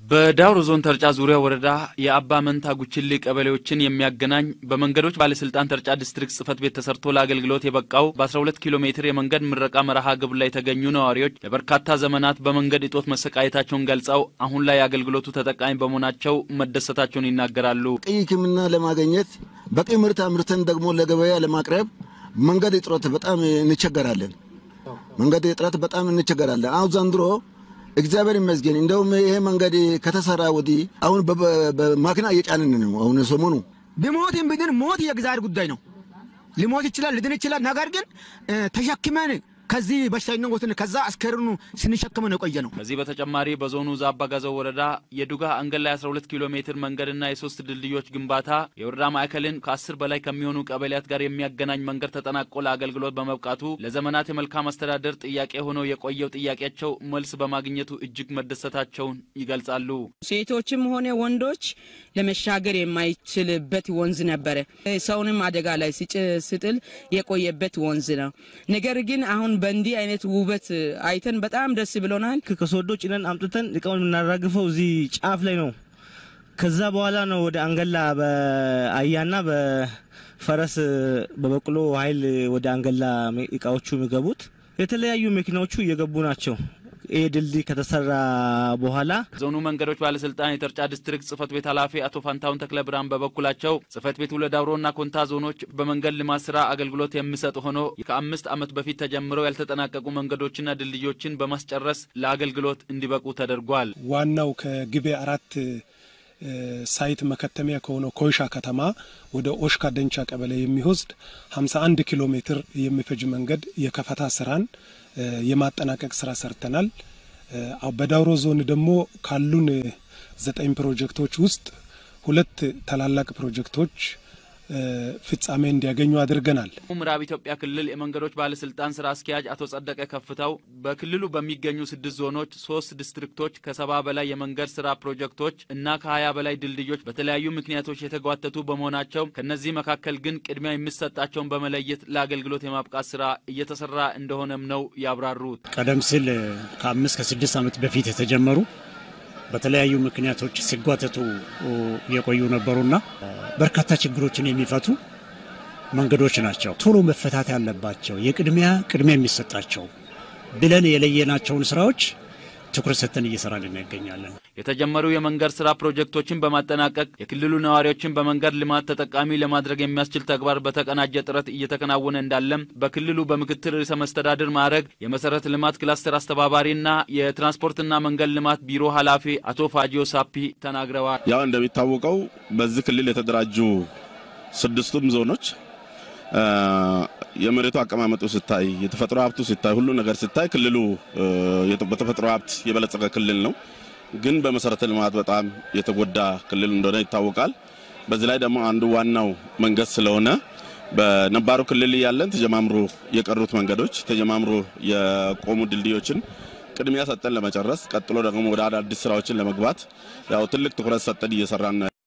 በዳውሮ ዞን ተርጫ ዙሪያ ወረዳ የአባ መንታ ጉችሌ ቀበሌዎችን የሚያገናኝ በመንገዶች ባለስልጣን ተርጫ ዲስትሪክት ጽህፈት ቤት ተሰርቶ ለአገልግሎት የበቃው በ12 ኪሎ ሜትር የመንገድ ምረቃ መርሃ ግብር ላይ የተገኙ ነዋሪዎች ለበርካታ ዘመናት በመንገድ እጦት መሰቃየታቸውን ገልጸው አሁን ላይ የአገልግሎቱ ተጠቃሚ በመሆናቸው መደሰታቸውን ይናገራሉ። በቂ ሕክምና ለማግኘት በቂ ምርት አምርተን ደግሞ ለገበያ ለማቅረብ መንገድ እጥረት በጣም እንቸገራለን። መንገድ እጥረት በጣም እንቸገራለን። አሁን ዘንድሮ እግዚአብሔር ይመስገን እንደውም ይሄ መንገድ ከተሰራ ወዲህ አሁን በማኪና እየጫንን ነው። አሁን ሰሞኑ ቢሞትም ቢድን ሞት የእግዚአብሔር ጉዳይ ነው። ሊሞት ይችላል፣ ሊድን ይችላል። ነገር ግን ተሸክመን ከዚህ በሽተኛው ወትን ከዛ አስከሬኑ ስንሸክመን የቆየ ነው። ከዚህ በተጨማሪ በዞኑ ዛባ ጋዘው ወረዳ የዱጋ አንገት ላይ 12 ኪሎ ሜትር መንገድና የሶስት ድልድዮች ግንባታ የወረዳ ማዕከልን ከ10 በላይ ከሚሆኑ ቀበሌያት ጋር የሚያገናኝ መንገድ ተጠናቆ ለአገልግሎት በመብቃቱ ለዘመናት የመልካም አስተዳደር ጥያቄ ሆኖ የቆየው ጥያቄያቸው መልስ በማግኘቱ እጅግ መደሰታቸውን ይገልጻሉ። ሴቶችም ሆነ ወንዶች ለመሻገር የማይችልበት ወንዝ ነበረ። ሰውንም አደጋ ላይ ስጥል የቆየበት ወንዝ ነው። ነገር ግን አሁን በእንዲህ አይነት ውበት አይተን በጣም ደስ ብሎናል። ከሶዶ ጭነን አምጥተን እቃውን የምናራግፈው እዚህ ጫፍ ላይ ነው። ከዛ በኋላ ነው ወደ አንገላ በአህያና በፈረስ በበቅሎ ኃይል ወደ አንገላ እቃዎቹ የሚገቡት። የተለያዩ መኪናዎቹ እየገቡ ናቸው። ይህ ድልድይ ከተሰራ በኋላ ዞኑ መንገዶች ባለስልጣን የተርጫ ዲስትሪክት ጽህፈት ቤት ኃላፊ አቶ ፋንታውን ተክለ ብርሃን በበኩላቸው ጽህፈት ቤቱ ለዳውሮና ኮንታ ዞኖች በመንገድ ልማት ስራ አገልግሎት የሚሰጥ ሆኖ ከአምስት ዓመት በፊት ተጀምረው ያልተጠናቀቁ መንገዶችና ድልድዮችን በማስጨረስ ለአገልግሎት እንዲበቁ ተደርጓል። ዋናው ከግቤ አራት ሳይት መከተሚያ ከሆነው ኮይሻ ከተማ ወደ ኦሽካ ደንቻ ቀበሌ የሚወስድ 51 ኪሎ ሜትር የሚፈጅ መንገድ የከፈታ ስራን የማጠናቀቅ ስራ ሰርተናል። በዳውሮ ዞን ደግሞ ካሉን ዘጠኝ ፕሮጀክቶች ውስጥ ሁለት ታላላቅ ፕሮጀክቶች ፍጻሜ እንዲያገኙ አድርገናል። ምዕራብ ኢትዮጵያ ክልል የመንገዶች ባለስልጣን ስራ አስኪያጅ አቶ ጸደቀ ከፍተው በክልሉ በሚገኙ ስድስት ዞኖች ሶስት ዲስትሪክቶች ከሰባ በላይ የመንገድ ስራ ፕሮጀክቶች እና ከሀያ በላይ ድልድዮች በተለያዩ ምክንያቶች የተጓተቱ በመሆናቸው ከእነዚህ መካከል ግን ቅድሚያ የሚሰጣቸውን በመለየት ለአገልግሎት የማብቃት ስራ እየተሰራ እንደሆነም ነው ያብራሩት። ቀደም ሲል ከአምስት ከስድስት ዓመት በፊት የተጀመሩ በተለያዩ ምክንያቶች ሲጓተቱ የቆዩ ነበሩና በርካታ ችግሮችን የሚፈቱ መንገዶች ናቸው። ቶሎ መፈታት ያለባቸው የቅድሚያ ቅድሚያ የሚሰጣቸው ብለን የለየናቸውን ስራዎች ትኩረት ሰጥተን እየሰራን እንገኛለን። የተጀመሩ የመንገድ ስራ ፕሮጀክቶችን በማጠናቀቅ የክልሉ ነዋሪዎችን በመንገድ ልማት ተጠቃሚ ለማድረግ የሚያስችል ተግባር በተቀናጀ ጥረት እየተከናወነ እንዳለም በክልሉ በምክትል ርዕሰ መስተዳድር ማዕረግ የመሰረተ ልማት ክላስተር አስተባባሪና የትራንስፖርትና መንገድ ልማት ቢሮ ኃላፊ አቶ ፋጂዮ ሳፒ ተናግረዋል። ያው እንደሚታወቀው በዚህ ክልል የተደራጁ ስድስቱም ዞኖች የመሬቱ አቀማመጡ ሲታይ፣ የተፈጥሮ ሀብቱ ሲታይ፣ ሁሉ ነገር ሲታይ ክልሉ በተፈጥሮ ሀብት የበለጸገ ክልል ነው። ግን በመሰረተ ልማት በጣም የተጎዳ ክልል እንደሆነ ይታወቃል። በዚህ ላይ ደግሞ አንዱ ዋናው መንገድ ስለሆነ በነባሩ ክልል ያለን ተጀማምሮ የቀሩት መንገዶች ተጀማምሮ የቆሙ ድልድዮችን ቅድሚያ ሰጠን ለመጨረስ ቀጥሎ ደግሞ ወደ አዳዲስ ስራዎችን ለመግባት ያው ትልቅ ትኩረት ሰጠን እየሰራን